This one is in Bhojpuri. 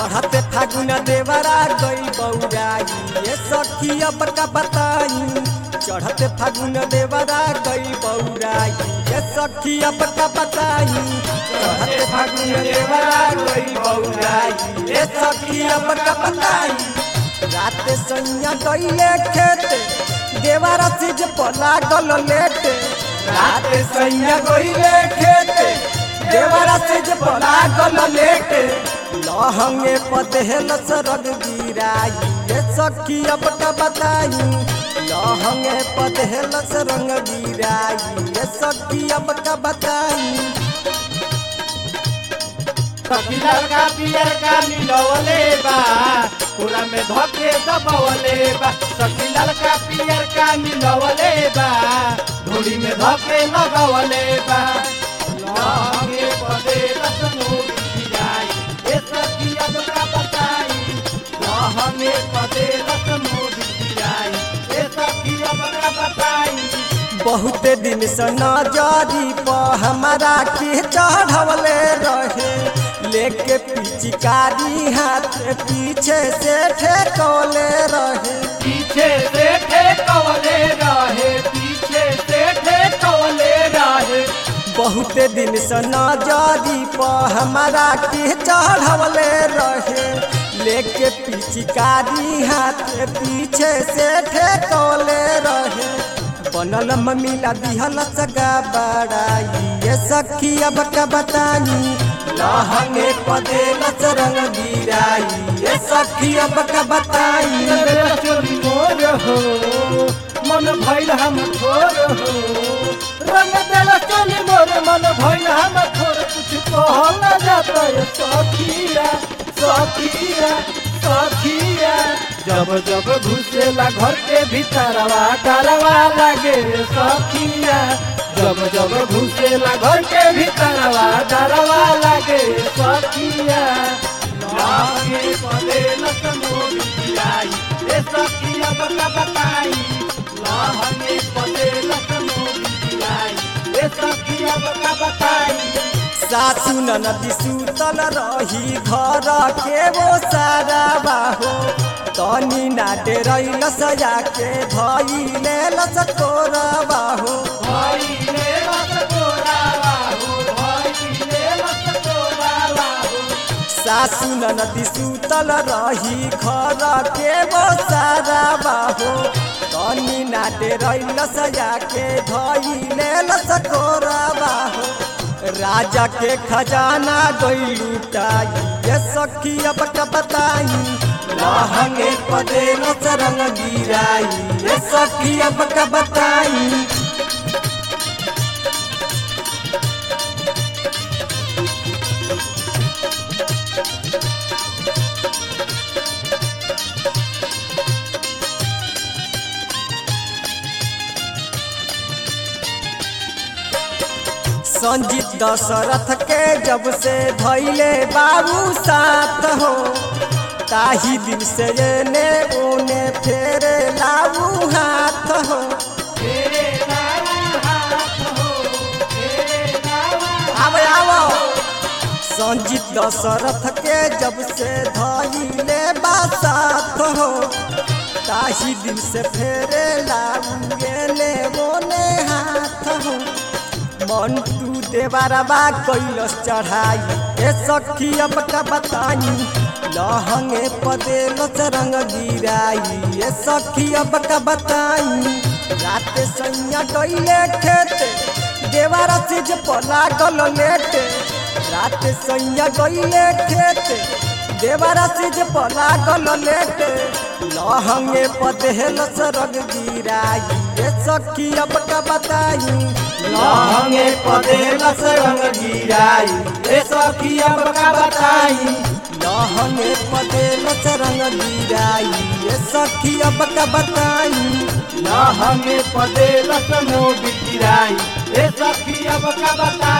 चढ़ते फागुन देवरा गई बौराई ये सखी अब का बताई चढ़ते फागुन देवरा गई बौराई ये सखी अब का बताई चढ़ते फागुन देवरा गई बौराई ये सखी अब का बताई रात सैया गईले खेत देवरा सिज पला गल लेट रात सैया गईले खेत देवरा सिज पला गल लेट लहंगे पदहेल सरग गिराई ये सखी अब का बताई लहंगे पदहेल सरंग गिराई ये सखी अब का बताई सखी लड़का पियर का मिलवले बा पूरा में धोके दबवले बा सखी लड़का पियर का मिलवले बा धूड़ी में धोके लगवले बा लहंगे पदे रसनो बिछाई ए सखी अब का बताई लहंगे पदे रसनो बिछाई ए सखी अब का बताई बहुत दिन से नजरी पर हमारा के चढ़वले रहे लेके पिचकारी हाथ पीछे से ठेकौले रहे पीछे से ठेकवले रहे पीछे से ठेकवले रहे बहुत दिन से नजरी पर हमारा के चढ़वले रहे लेके पिचकारी हाथ पीछे से ठेकौले रहे बनल मम्मीला दिहल सगा बड़ाई ये सखी अब का बताई लहंगे पदे रंग गिराई ये सखी अब का बताई मेरा चोरी मोर हो मन भइल हम थोर हो रंग देला चोली मोर मन भइल हम थोर कुछ कहल न जाता ये सखिया सखिया सखिया जब जब घुसेला घर के भीतरवा डरवा लागे रे सखिया जब जब घुसेला घर के भीतरवा डरवा लागे रे सखिया लागे पले लसमोरी गिराई ए सखिया बता बताई लागे पले लसमोरी गिराई ए सखिया बता बताई सासु ननदी सुतल रही घर के वो सारा बाहो तनी नाटे रैल सजा के धैले लसकोर बाहो भइले लसकोरावा हो भइले लसकोरावा हो सासु ननदी सुतल रही घर के वो सारा बाहो तनी नाटे रैल सजा के धैले लसकोर बाहो राजा के खजाना गई लुटाई ये सखी अब का बताई लहंगे पदे रंग गिराई ये सखी अब का बताई संजीत दशरथ के जब से धैले बाबू साथ हो ताही दिन से ने ओने फेरे लाबू हाथ हो तेरे नावा हाथ हो तेरे नावा आवे आवो संजीत दशरथ के जब से धैले बासाथ हो ताही दिन से फेरे लाबू ने ओने हाथ हो मंटू देवारबा कैलस चढ़ाई ए सखी अब का बताई लहंगे पदे रंग गिराई ए सखी अब का बताई रात सैया गईले खेत देवारा सिज पला गल लेट रात सैया गईले खेत देवारा सिज पला गल लेट लहंगे पदे रंग गिराई ए सखी अब का बताई लहंगे पदे रंग गिराई ए सखी अब का बताई लहंगे पदे रंग गिराई ए सखी अब का बताई लहंगे पदे लसमो बिगिराई ए सखी अब का बता